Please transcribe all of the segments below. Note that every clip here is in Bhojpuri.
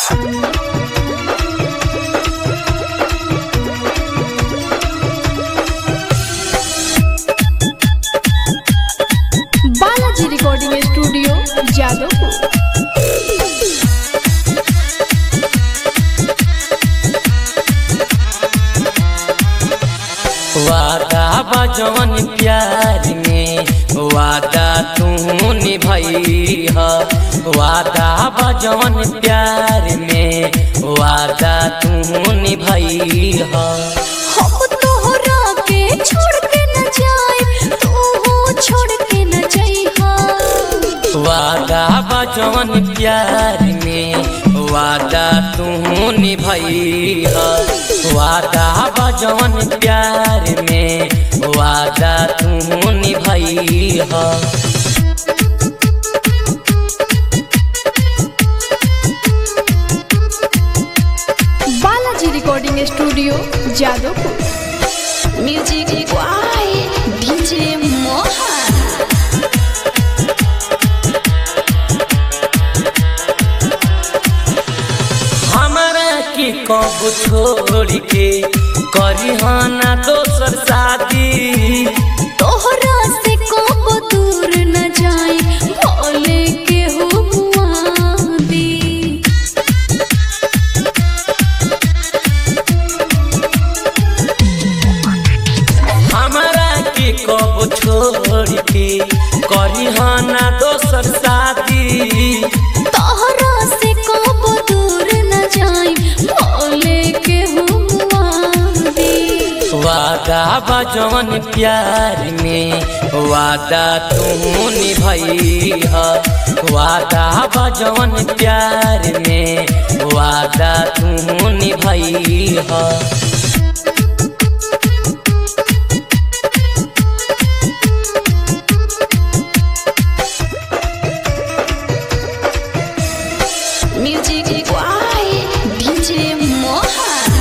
बालाजी रिकॉर्डिंग स्टूडियो जादवपुर वादा बजवन प्यार में वादा तू निभई ह वादा बजवन प्यार में वादा तू निभई ह हम तोहरा के छोड़ के न जाए तू छोड़ के न जइहा वादा बजवन प्यार में वादा तू निभई ह वादा बजवन प्यार में वादा तू निभई ह Balaji recording studio Jadavpur music by DJ Mohan हमरा के कब छोड़ के करी ना दोसर शादी तोहरा से कब दूर न जाए भोले के हो मुआदी हमरा के कब छोड़ के करी ना दोसर शादी तोहरा से कब दूर न जाए भोले के हो मुआदी वादा बजवन प्यार में वादा तू निभई ह वादा बजवन प्यार में वादा तू निभई ह music by DJ Mohan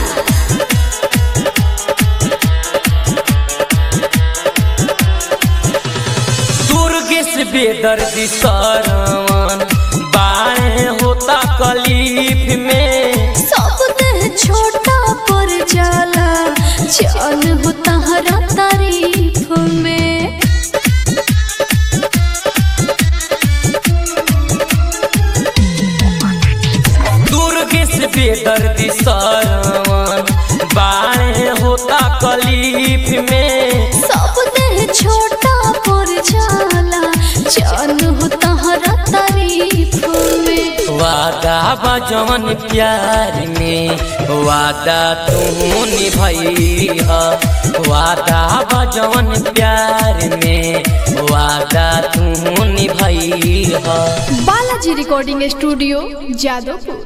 Durgesh बेदर्दी सरवन बाणे होता कलीफ में सब देह छोटा पर जाला जान हो तहरा तारीफ में दुर्गेश बेदर्दी सरवन बाणे होता कलीफ में सब देह छोटा पर जाला जान हो तहरा तारीफ में वादा बजवन प्यार में वादा तू निभई ह वादा बजवन प्यार में वादा तू निभई ह बालाजी रिकॉर्डिंग स्टूडियो जादवपुर